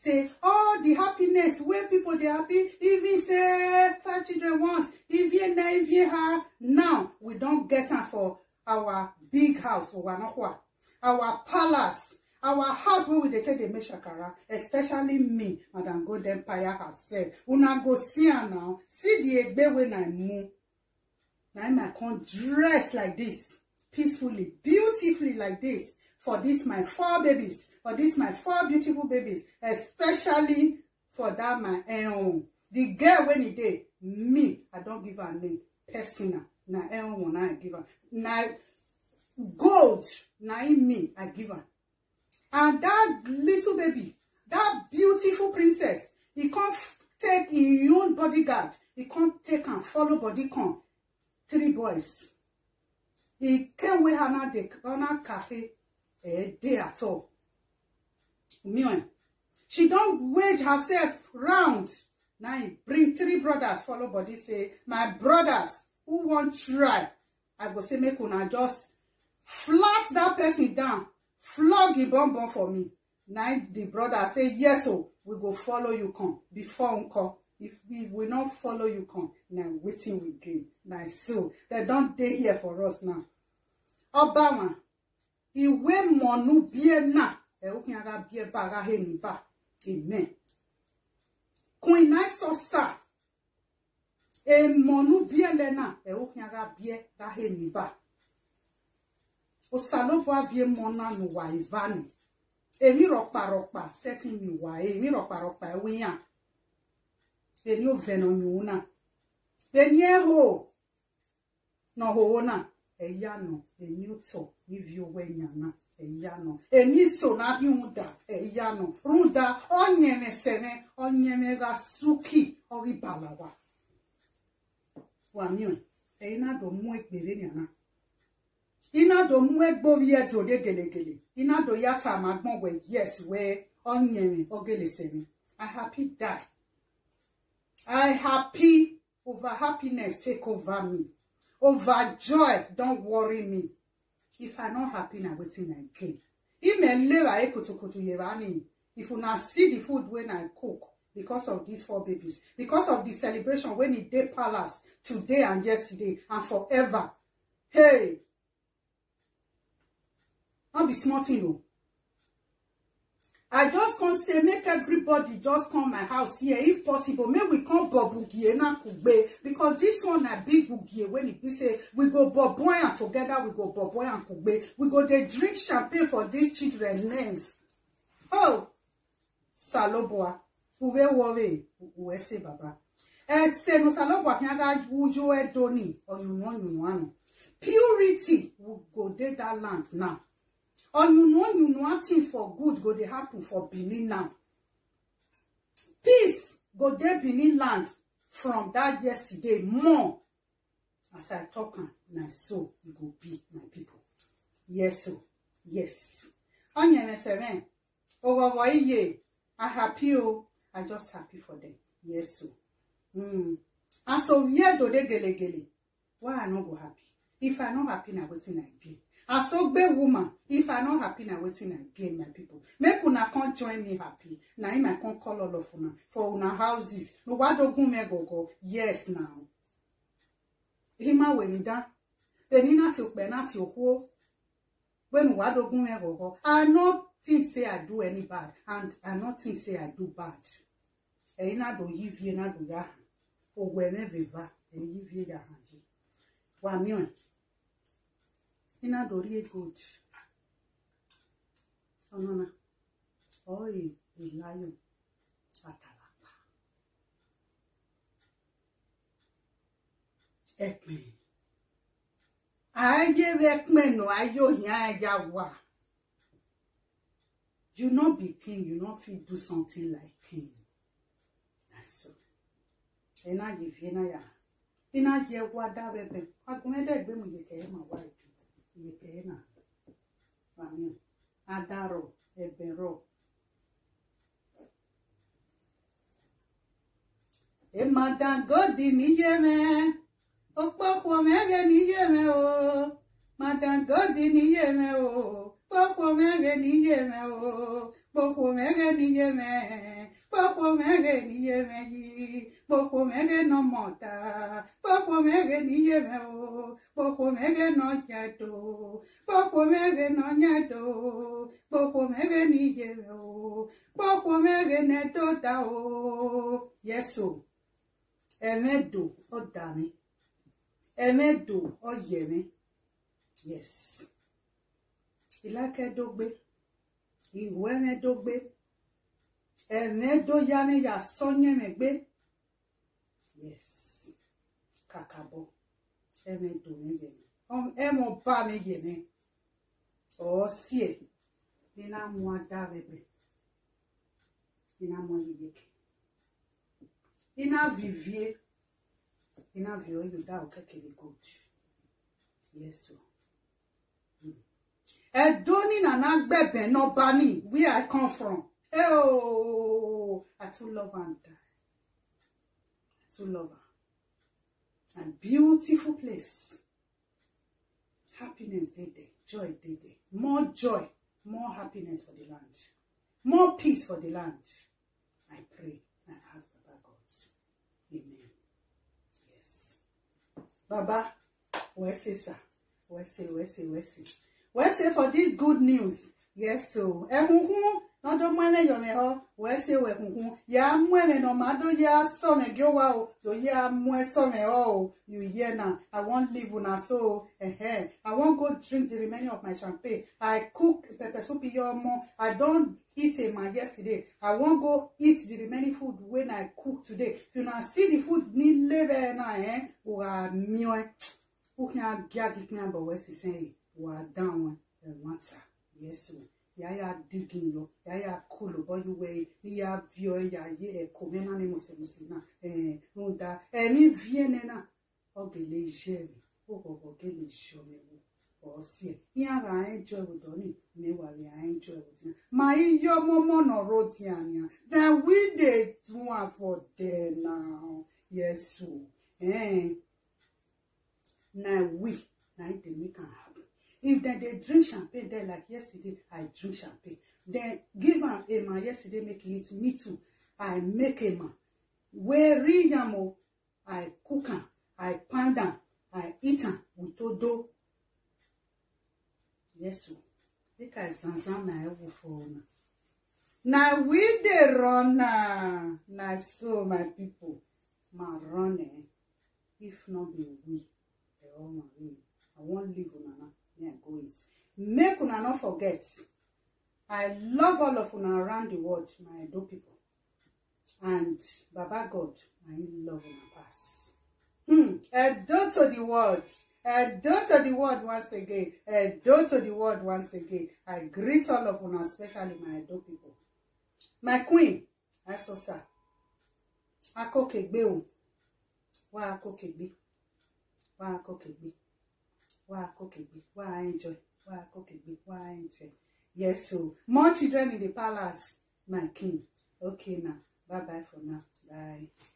say all the happiness wey people dey happy even say five children once even na even ha now we don get am for our big house for wanokwa our palace our house wey we dey take dey make shakara especially me madam gold empire herself una go see am now see the egbe wey na mu na im i come dress like this peacefully beautifully like this for this my four babies for this my four beautiful babies especially for that my ehun the girl wey e dey me i don give her name personal na ehun na i give her na gold na im me i give her and that little baby that beautiful princess e come take im own bodyguard e come take am follow body come three boys e came wey hana dey hana cafe eh dey at all meanwhile she don wage herself round na im bring three brothers follow body say my brothers who wan try i go say make una just flat that person down flog him bum bum for me na the brother say yes o we go follow you come before nko if if we no follow you come na wetin we gain na so dem don dey here for us now ọbawọn ìwé mọ̀nú bíẹ́ náà ẹ̀ ó kí ara bíẹ́ bá ara hẹ́ níbà amen queen nice ọ̀sà èmọ̀nú bíẹ́ lẹ́nà ẹ̀ ó kí ara bíẹ́ bá hẹ́ níbà òsàlóbọ̀ abíẹ́ mọ̀nà nù wà ìbánu èmi rọ̀pàrọ̀pà sẹ́tì mi wà èmi rọ̀pàrọ̀pà ẹ̀wíyàn èmi ò vẹ̀nà yòówù náà èmi ẹ̀ hò nà hòwò náà ẹ̀yà nọ èmi ò tọ̀ níbi owó ẹ̀yàn náà ẹ̀yà nọ èmi sò nábì ń dà ẹ̀yà nọ rúdà ọ̀nyẹ̀mẹsẹ̀mẹ̀ ọ̀nyẹ̀mẹ̀ra súkì ọ̀rí bàlàwà wà mí ọ̀ ẹ̀yin náà dò mú ègbèrè nìyànà iná dò mú ẹgbórí ẹ̀dùn òde gèlègèlè iná dò yàtà àmàgbọ̀n wẹ̀ yẹ̀s wẹ̀ ọ̀nyẹ̀mẹ̀ ọ̀gẹ̀lẹ̀sẹ̀mẹ̀ I happy die I happy over happiness take over me overjoy don worry me if i no happy na wetin i gain imelera ekotokoto yerani if una see the food wey i cook because of these four babies because of the celebration wey e dey palace today and yesterday and forever hey no be small thing o i just come say make everybody just come my house here if possible make we come bobugie na kugbe because this one na big bugie when e be say we go boboy am together we go boboy am kugbe we go dey drink champagne for these children names oh saloboa uwe wore uwe se baba ese no saloboa kí aga wujo edoni oyunu oyunu anu purity we go dey that land now onyunu onyunu things for good go dey happen for benin now peace go dey benin land from that yesterday more as i talk am na so e go be my people yes o yes onyemeseme owowo iye i happy o i just happy for them yes o mm. and so where do dey gelegele why i no go happy if i no happy na wetin i gain asogbe woman if i no happy na wetin i gain my people make una come join me happy na im i come call all of una for una houses nuwadogun megogo yes now hima wenida eni láti òpẹ láti òkú when nuwadogun megogo i no think say i do any bad and i no think say i do bad ẹyin náà do yí vie náà do yá hàn òwò ẹmẹbẹba ẹyin yí vie yá hàn jí wà mìíràn ina dorie good ọ̀nàna ọ̀ẹ́ ìláyọ̀ àtàlàpà ẹ̀pìn ayé ẹ̀pìn nù ayé òyìn ayá wà you no be king you no fit do something like king that's all ena yìí fi ena yà ina yẹ wá dá bẹbẹ agunmẹdẹgbẹ mu yẹ kẹyẹ mà wá ìdí yekena mami adaro ebero emadangodi niyeme okpokwo mere niyeme o madangodi niyeme o kpokwo mere niyeme o kpokwo mere niyeme Popo mege niye mehi, popo mege no mota, popo mege niye me o, popo mege no nyato, popo mege no nyato, popo mege niye me o, popo mege ne tota o. Yes o, emedo o dami, emedo o yemi. Yes. Ilake dogbe, iwe me dogbe ẹ̀rẹ́ tó yá mi yà sọ́yẹ́ mi gbé yes kàkàbọ̀ ẹ̀mẹ́ dùn mí yẹ mi ẹ̀mọ́ bá mi yẹ mi ọ̀ sí ẹ̀ nínú amú adá rẹ̀ bẹ̀ nínú amú yẹyẹ kẹ nínú avivie nínú avio yóò dá o kékeré gold yes o ẹ̀dọ́ ní nàná gbẹ̀bẹ̀ náà bá ní where I come from. Oh, I too love her and die. I too love her. And beautiful place. Happiness day day, joy day day. More joy, more happiness for the land. More peace for the land. I pray. I ask Baba God. Amen. Yes. Baba, where say sir? Where say, where say, where say? Where say for this good news? Yes, so. Ehunhun n'ọdọ mmanụ yọmẹ họ wee sị wee kwunkwu ya mụ eme na ọmado ya sọmẹ gị wa o yo ya mụ sọmẹ họ o you hear na i wan live una so eh i wan go drink the remaining of my champagne i cook pepper soup iye ọmọ i don eat ema yesterday i wan go eat the remaining food wey i cook today if una see the food nílé bẹ́ẹ̀ náà eh wà mìọ́ ẹ ó kí n gí agígbín àbọ̀ wẹ́ sísẹ́ yìí wà dáwọn ẹ̀ wọ́n ta yẹ́sùn yaya digin yo yaya kolo boyu we ya vio ya ye ko me na ni mose mose na eh nda eh mi viene na ogele jemi o go go gele jome wo o si ya ra enjoy with doni me wa we enjoy with ma iyo momo no roti ania then we dey do am for there now yes o eh na we na dey make am happen if dem dey drink champagne there like yesterday i drink champagne dem give am ema yesterday make e eat me too i make ema wey real yam o i cook am i pound am i eat am with odo yes o make i zanzan my elbow for una na we dey run am na so my people ma run eh if no be we dey run am we i wan leave una now me I go eat. Make una not forget. I love all of una around the world, my Edo people. And Baba God, I love una pass. Hmm. Edo to the world. Edo to the world once again. Edo to the world once again. I greet all of una, especially my Edo people. My queen, Asosa. Akokegbe o. Wa akokegbe. Wa akokegbe. Wa akokegbe. Wa enjoy. Wa akokegbe. Wa enjoy. Yes, so more children in the palace, my king. Okay now. Bye bye for now. Bye.